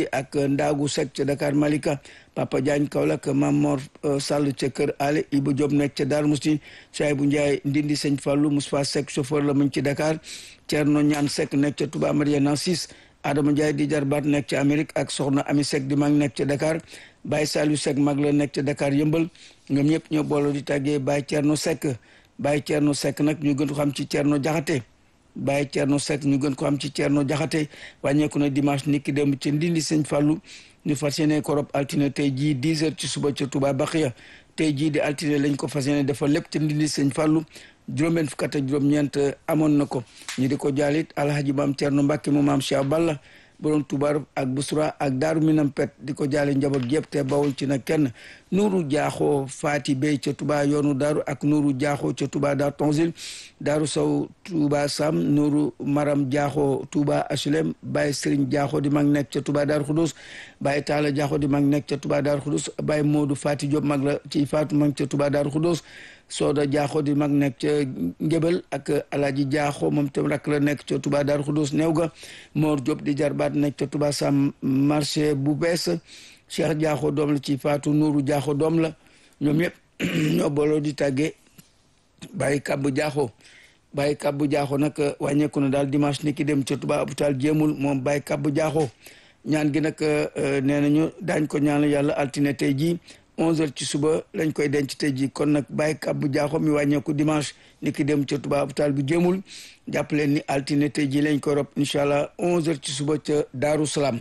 ak Ndaagu Seck ca Dakar Malika Papa Diagne Kaolack Mamor Sall ca Kër Ale Ibou Diop nekk ca Darou Mousty Saïbou Ndiaye Ndindi Sëñ Fallou Moustapha Seck chauffeur la muñ ci Dakar Thierno Ñaan Seck nekk ca Touba Mariana 6 Adama Ndiaye di jarbaat nekk ca Amérique ak Soxna Ami Seck di mag nekk ca Dakar Baye Saliou Seck mag la nekk ca Dakar yëmbal ñoom ñëpp ñoo booloo di tàggee Baye Thierno Seck Baye Thierno Seck nag ñu gën ko xam ci Thierno Jaxate Baye Thierno Seck ñu gën ko xam ci Thierno Jaxate wàññeeku na dimanche niki démb ci Ndindi Sëñ Fallou ñu fas yéene ko rob altine tey jii 10 heures ci suba ca Touba Baxiya tey jii di altine lañ ko fas yéene defal lépp ci Ndindi Sëñ Fallou juróom-benn fukk ak juróom-ñeent amoon na ko ñu di ko jaalit alhaji maam Thierno Mbacke mu maam Cheikh Balla borom Touba ak Busra ak Daaru Minam Pet di ko jaale njaboot yëpp te bawul ci nag kenn nuuru jaaxoo faati bay ca Touba yoonu daaru ak nuuru jaaxoo ca Touba daar tonsil daaru sow Touba Sam nuuru maram jaaxoo Touba HLM Baye Serigne jaaxoo di mag nekk ca Touba Daaru Xudus Baye Taala jaaxoo di mag nekk ca Touba Daaru Xudus Baye Modou Faati Diop mag la ci faatu mag ca Touba Daaru Xudus Sooda jaaxoo di mag nekk ca Ngébel ak Alaaji jaaxoo moom tam rakk la nekk ca Touba Daaru Xudus néew ga Mor Diop di jarbaat nekk ca Touba Sam marché bu bees Cheikh jaaxoo doom la ci faatu Nuuru jaaxoo doom la ñoom ñëpp ñoo booloo di tàggee Baye Kabbu jaaxoo Baye Kabbu jaaxoo nag wàññeeku na daal dimanche ni ki dem ca Touba hôpital jéemul moom Baye Kabbu jaaxoo ñaan gi nag nee nañu daañ ko ñaan yàlla altine tey jii 11h ci suba lañ koy denc tey jii kon nag Baye Kabbu jaaxoo mi wàññeeku dimanche ni ki dem ca Touba hôpital bu jéemul jàpp leen ni altine tey jii lañ koy rob incha allah 11h ci suba ca Daaru Salaam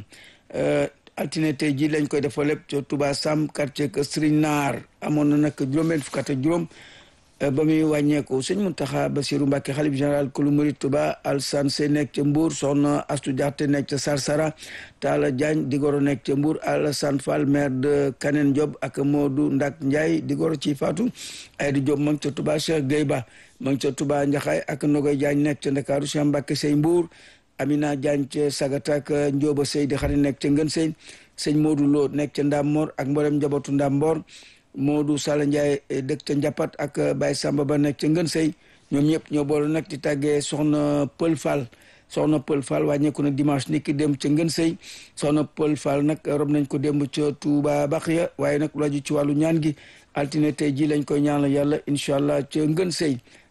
altine tey jii lañ koy defal lépp ca Touba Sam quartier que Serigne Naar amoon na nag juróom-benn fukk ak juróom ba muy wàññeeku sëñ Mountakha Bassirou Mbacké xalif général kulu murid Touba Alsane Sey nekk ca Mbour soxna Astou Diakhaté nekk ca Sarsara Talla Diagne Digoro nekk ca Mbour Alassane Fall maire de Kanen Diop ak Modou Ndak Ndiaye Digoro ci Fatou Aïda Diop ma ngi ca Touba Cheikh Gueye Ba ma ngi ca Touba Ndiakhaye ak Nogoy Diagne nekk ca Ndakaaru Cheikh Mbacké Sey Mbour Amina Diagne ca Sagata ak Ndioba Sey di xarit nekk ca Ngën Sey sëñ Modou Lo nekk ca Ndamor ak mboolem njabootu Ndamor Modou Sala Ndiaye dëkk ca Njapat ak Baye Samba ba nekk ca Ngën Sey ñoom ñëpp ñoo boole nag di tàggee soxna Pël Fall soxna Pël Fall wàññeeku na dimanche ni ki dem ca Ngën Sey soxna Pël Fall nag rob nañ ko démb ca Touba Baxiya waaye nag lu aju ci wàllu ñaan gi altine tey ji lañ koy ñaanal yàlla incha allah ca Ngën Sey